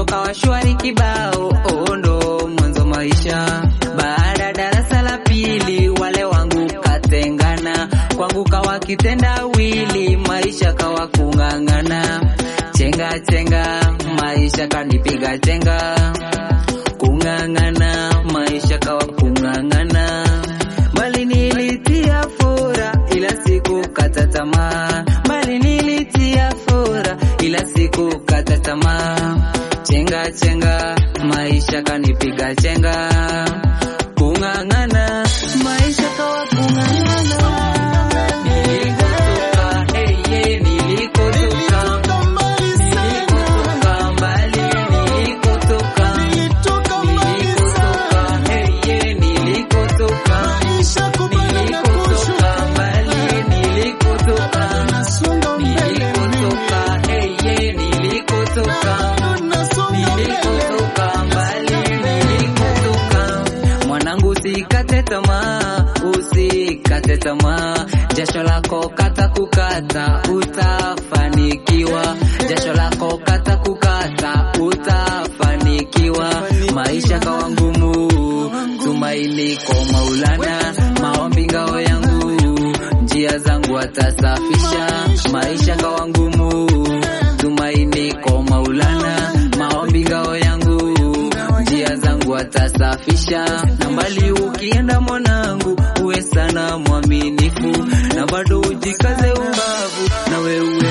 mwanzo kawa shwari kibao, oh, ndo mwanzo maisha. Baada darasa la pili, wale wangu katengana, kwangu kawa kitendawili, maisha kawa kung'ang'ana, chenga chenga, maisha kanipiga chenga, kung'ang'ana, maisha kawa kung'ang'ana, mali nilitia fura, ila siku kata tamaa, mali nilitia fura, ila siku kata tamaa, chenga chenga, maisha kanipiga chenga, kung'ang'ana, maisha kawa kung'ang'ana. Nilikotoka, hey, yeah, nilikotoka, nilikotoka mbali, nilikotoka, nilikotoka, hey, yeah, nilikotoka, nilikotoka mbali, nilikotoka, nilikotoka, hey, yeah, nilikotoka, nilikotoka mbali, nilikotoka. Mwanangu, usikate tamaa, usikate tamaa, jasho lako kata kukata, utafanikiwa. Jasho lako kata kukata, utafanikiwa. Maisha kawa ngumu, tumaini kwa Maulana, maombi ngao yangu, njia zangu atasafisha. Maisha kawa ngumu, tumaini kwa Maulana, maombi ngao yangu, njia zangu atasafisha. Na mbali ukienda mwanangu, uwe sana mwaminifu, na bado ujikaze ubavu, na wewe